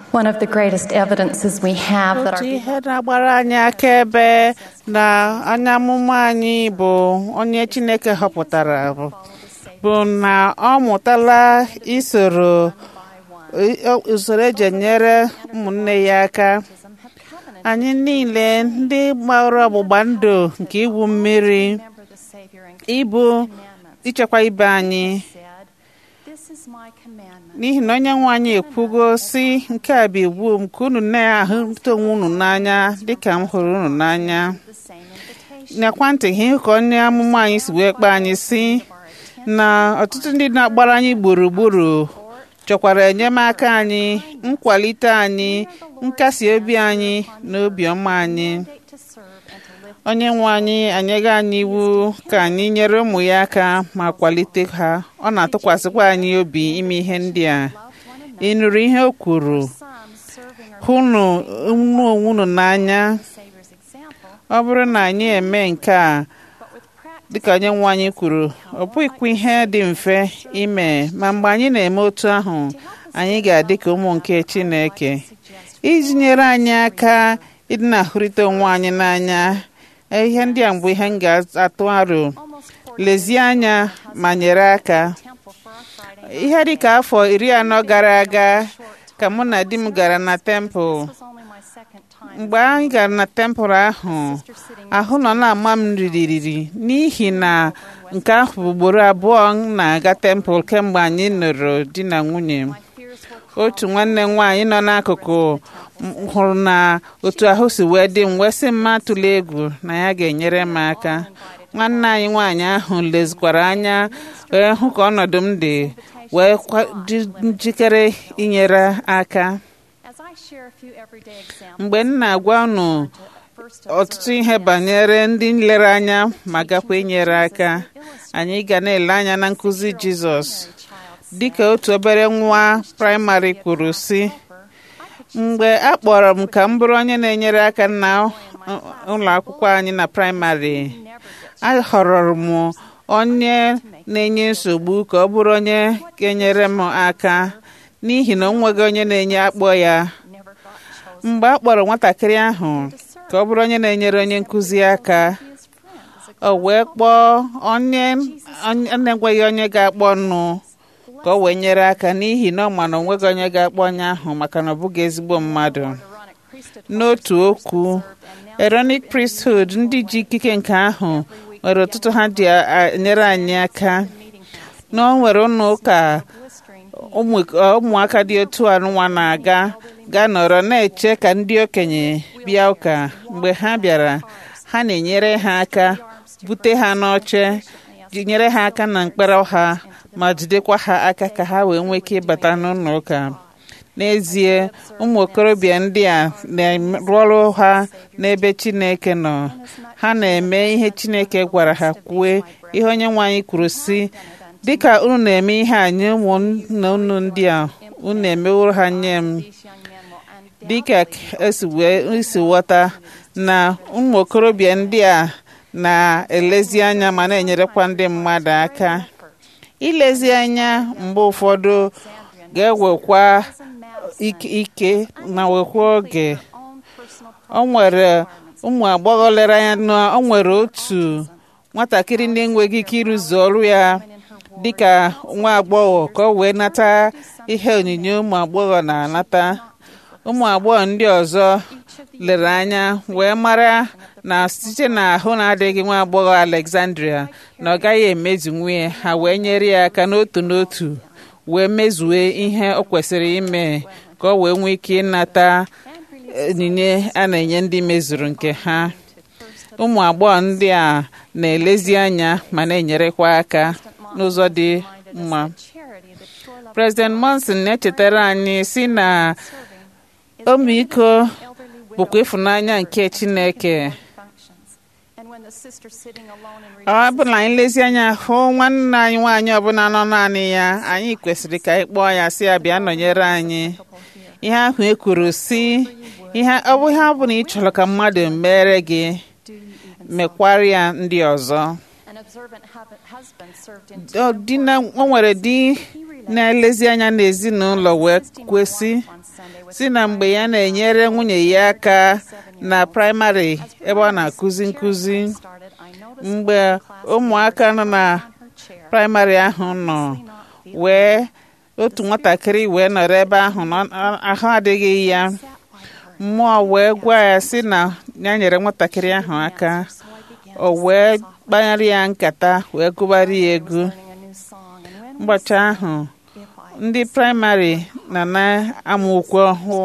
One of the greatest evidences we have that otu our ihe na-agbara anyị akaebe na anya amụma anyị bụ onye Chineke họpụtara bụ bụ na ọ mụtala isoro i- usoro eji enyere ụmụnne ya aka anyị niile ndị gbara ọgbụgba ndụ nke iwu mmiri remember the Savior and ịbụ ichekwa ibe anyị said, This is my commandment. n'ihi na onye nwe anyị ekwugo si nke a bụ iwu m ka unu na-ahụta onwe unu n'anya dịka m hụrụ unu n'anya The same invitation. nakwa ntị ihe ka onye amụma anyị si wee kpee anyị si na ọtụtụ ndị na-agbara anyị gburugburu chọkwara enyemaka anyị nkwalite anyị nkasi obi anyị na obiọma anyị Mandate to serve and to live onye nwe anyị anyego anyị iwu ka anyị nyere ụmụ ya aka ma kwalite ha ọ na-atụkwasịkwa anyị obi ime ihe ndị a ị nụrụ ihe o kwuru some serving our hụnụ unu onwe unu n'anya Savior's example, ọ bụrụ na anyị eme nke a but with practice dịka onye nwe anyị kwuru ọ bụghịkwa ihe dị mfe ime ma mgbe anyị na-eme otu ahụ anyị ga-adị ka ụmụ nke Chineke iji nyere anyị aka ịdị na-ahụrịta onwe anyị n'anya ihe ndị a mgbe ihe m ga-atụ aro almost lezie anya ma nyere aka temple for our Friday. ihe dịka afọ iri anọ gara aga ka mụ na di m gara na tempụl This was only my second time. mgbe anyị gara na tempụl ahụ ahụ nọ na-ama m ririri n'ihi na nke ahụ bụ ugboro abụọ m na-aga tempụl kemgbe anyị nụrụ di na nwunye My fears were otu nwanne m nwaanyị nọ n'akụkụ m hụrụ na otu ahụ si wee dị m wee sị m atụla egwu na ya ga-enyere m aka nwanne anyị nwaanyị ahụ lezikwara anya wee hụ ka ọnọdụ m dị wee kwa- dị njikere inyere aka As I share a few everyday examples, mgbe m na-agwa unu first ọtụtụ ihe banyere ndị nlereanya ma gakwa inyere aka anyị ga na-ele anya na nkụzi Jizọs dịka otu obere nwa praịmarị kwuru si mgbe a kpọrọ m ka m bụrụ onye na-enyere aka na ụlọ akwụkwọ anyị na praịmarị a họrọrọ m onye na-enye nsogbu ka ọ bụrụ onye ga-enyere m aka n'ihi na o nweghị onye na-enye akpọ ya never got chosen mgbe a kpọrọ nwatakịrị ahụ ka ọ bụrụ onye na-enyere onye nkụzi aka as friends. o wee kpọọ onye onye na-enweghị onye ga-akpọ nụ ka o wee nyere aka n'ihi na ọ ma na o nweghị onye ga-akpọ onye ahụ maka na ọ bụghị ezigbo mmadụ Aaronic priesthood n'otu okwu Aaronic priesthood ndị ji ikike nke ahụ nwere ọtụtụ ha ji a- enyere anyị aka meeting house na o nwere ụlọ ụka blistering ụmụ ụmụaka dị otu a nwa na-aga ga-nọrọ na-eche ka ndị okenye bịa ụka mgbe ha bịara ha na-enyere ha aka bute ha n'oche ji- nyere ha aka na mkpere ha ma jidekwa ha aka ka ha wee nwee ike ịbata n'ụlọ ụka n'ezie ụmụ okorobịa ndị a na-arụ ọrụ ha n'ebe Chineke nọ ha na-eme ihe Chineke gwara ha kwue ihe onye nwe anyị kwuru si dịka unu na-eme ihe a nye ụmụnna unu ndị a unu emeworo ha nye m these young men will dịka esi wee isi ghọta na ụmụ okorobịa ndị a na-elezi anya ma na-enyerekwa ndị mmadụ aka ilezi anya mgbe ụfọdụ ga-ewekwa ike ike ma wekwa oge own personal o nwere ụmụ agbọghọ lere anya na o nwere otu nwatakịrị na-enweghị ike ịrụzu ọrụ ya dịka nwa agbọghọ ka o wee nata ihe onyinye ụmụ agbọghọ na-anata ụmụ agbọghọ ndị ọzọ lere anya wee mara na site n'ahụ na-adịghị nwa agbọghọ Alexandria na ọ gaghị emezu nwunye ha wee nyere ya aka n'otu n'otu wee mezue ihe o kwesịrị ime ka o wee nwee ike ịnata onyinye a na-enye ndị mezuru nke ha ụmụ agbọghọ ndị a na-elezi anya ma na-enyerekwa aka n'ụzọ dị mma charity that sure love President Monson na-echetara anyị si na ọmịiko elderly bụkwa ịfụnanya nke Chineke functions. And when the sister sitting alone in ọ bụ na anyị lezi anya hụ nwanne anyị nwaanyị ọbụla nọ naanị ya anyị kwesịrị ka anyị kpọọ ya si ya bịa nọnyere anyị ihe ahụ e kwuru si ihe ọ bụ ihe ọ bụla ị chọrọ ka mmadụ mere gị do you even mekwara ya ndị ọzọ an observant hub- husband served in Ọ dị na o nwere di he na-elezi anya n'ezinụlọ wee kwesị si na mgbe ya na-enyere nwunye ya aka na praịmarị ebe ọ na-akụzi nkụzi mgbe ụmụaka nọ na praịmarị ahụ nọ wee otu nwatakịrị wee nọrọ ebe ahụ ahụ adịghị ya mmụọ wee gwa ya sị na ya nyere nwatakịrị ahụ aka o wee kpanyere ya nkata wee gụbara ya egwu ụbọchị ahụ ndị praịmarị na na-amụ ukwe ọhụụ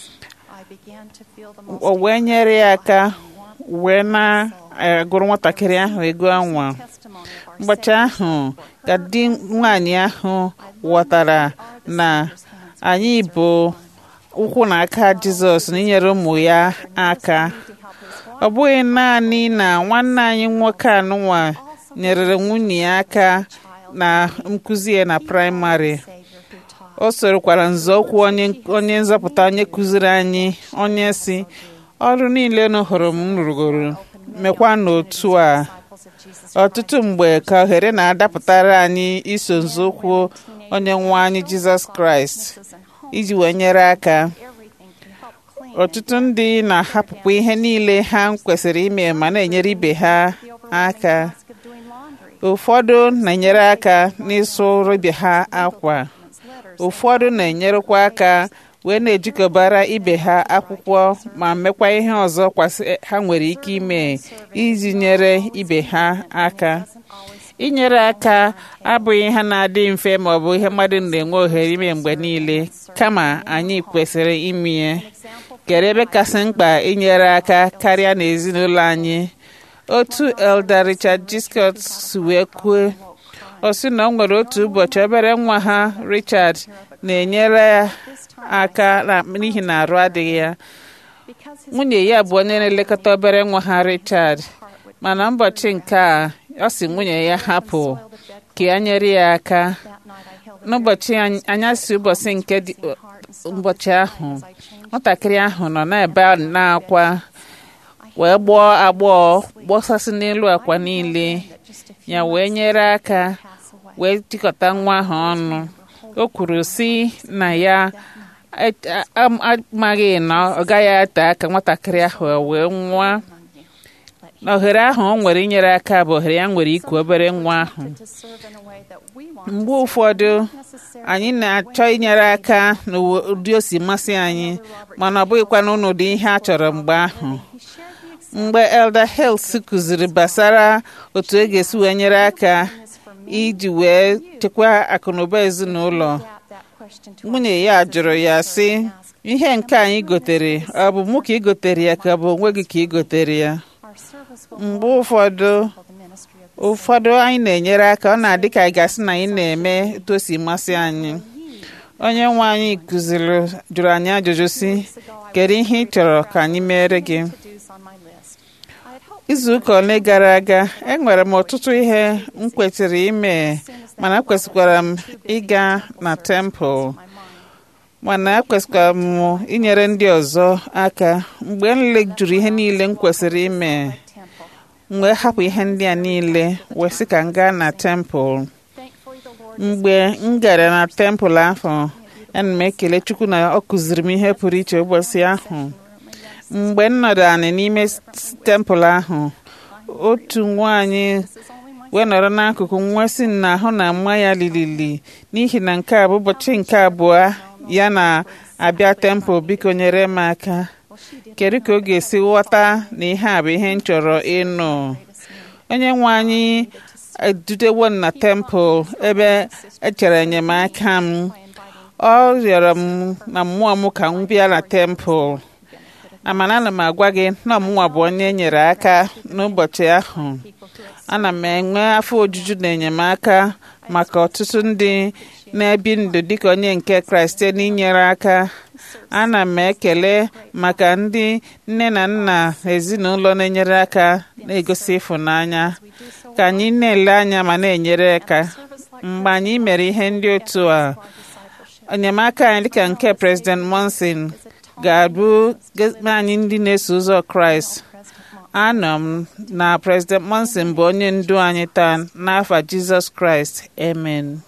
o wee nyere ya aka wee na-agụrụ nwatakịrị ahụ ego anwa ụbọchị ahụ ka di nwaanyị ahụ ghọtara na anyị bụ ụkwụ na aka Jizọs na inyere ụmụ ya aka ọ bụghị naanị na nwanne anyị nwoke anụnwa nyerere nwunye ya aka na nkụzi ya na praịmarị o sorokwara nzọụkwụ onye nzọpụta onye kụziri anyị onye si ọrụ niile unu hụrụ m rụgoro mekwa n'otu a ọtụtụ mgbe ka ohere na-adapụtara anyị iso nzọụkwụ onye nwe anyị jizọs kraịst iji wee nyere aka ọtụtụ ndị na-ahapụkwa ihe niile ha kwesịrị ime ma na-enyere ibe ha aka ụfọdụ na-enyere aka n'ịsụrụ ibe ha akwa ụfọdụ na-enyerekwa aka wee na-ejikọbara ibe ha akwụkwọ ma mekwa ihe ọzọ kwasị ha nwere ike ime iji nyere ibe ha aka inyere aka abụghị ihe na-adị mfe ma ọ bụ ihe mmadụ na-enwe ohere ime mgbe niile kama anyị kwesịrị ime ya kere ebe kasị mkpa inyere aka karịa n'ezinụlọ anyị otu Elder Richard G. Scott si wee kwuo ọ sị na ọ nwere otu ụbọchị obere nwa ha Richard na-enyere aka n'ihi na arụ adịghị ya nwunye ya bụ onye na-elekọta obere nwa ha Richard mana ụbọchị nke a ọ sị nwunye ya hapụ ka ya nyere ya aka n'ụbọchị anyasị ụbọchị nke ụbọchị ahụ nwatakịrị ahụ nọ n'ebe na-akwa wee gbọọ agbọọ gbọsasị n'elu akwa niile ya wee nyere aka wee jikọta nwa ahụ ọnụ o kwuru si na ya amaghị na ọ gaghị ate aka nwatakịrị ahụ wee nwa na ohere ahụ o nwere inyere aka bụ ohere ya nwere iku obere nwa ahụ mgbe ụfọdụ anyị na-achọ inyere aka n'ụdị o si masị anyị mana ọ bụghịkwa n'ụdị ihe a chọrọ mgbe ahụ mgbe Elder Hales kụziri gbasara otu e ga-esi wee nyere aka iji wee chekwaa akụnụba ezinụlọ nwunye ya jụrụ ya sị ihe nke anyị gotere ọ bụ mụ ka ị gotere ya ka ọ bụ onwe gị ka ị gotere ya mgbe ụfọdụ ụfọdụ anyị na-enyere aka ọ na-adị ka anyị gasị na anyị na-eme etu o si masị anyị onye nwe anyị kụziri jụrụ anyị ajụjụ si kedu ihe ị chọrọ ka anyị mere gị izu ụka ole gara aga enwere m ọtụtụ ihe m kwesịrị ime mana ekwesịkwara m ịga na tempụl mana ekwesịkwara m inyere ndị ọzọ aka mgbe m lejuru ihe niile m kwesịrị ime mgbe hapụ ihe ndị a niile wee sị ka m gaa na tempụl mgbe m gara na tempụl ahụ ana m ekele Chukwu na ọ kụziri m ihe pụrụ iche ụbọchị ahụ mgbe m nọdụ anị n'ime tempụl ahụ otu nwaanyị wee nọrọ n'akụkụ nwa si na ahụ na mma ya lilili n'ihi na nke a bụ ụbọchị nke abụọ ya na-abịa tempụl biko nyere m aka kedu ka ọ ga-esi ghọta na ihe a bụ ihe m chọrọ ịnụ onye nwe anyị edutewo na tempụl ebe echere enyemaka m ọ rịọrọ m na mmụọ m ka m bịa na tempụl amana ana m agwa gị na ọmụnwa bụ onye nyere aka n'ụbọchị ahụ ana m enwe afọ ojuju na enyemaka maka ọtụtụ ndị na-ebi ndụ dịka onye nke kraịst n'inyere aka ana m ekele maka ndị nne na nna ezinụlọ na-enyere aka na-egosi ịfụnanya ka anyị na-ele anya ma na-enyere aka mgbe anyị mere ihe ndị otu a enyemaka anyị dịka nke president monson ga-abụ anyị ndị na-eso ụzọ kraịst anọ m na president monson bụ onye ndu anyị taa n'afa jizọs kraịst amen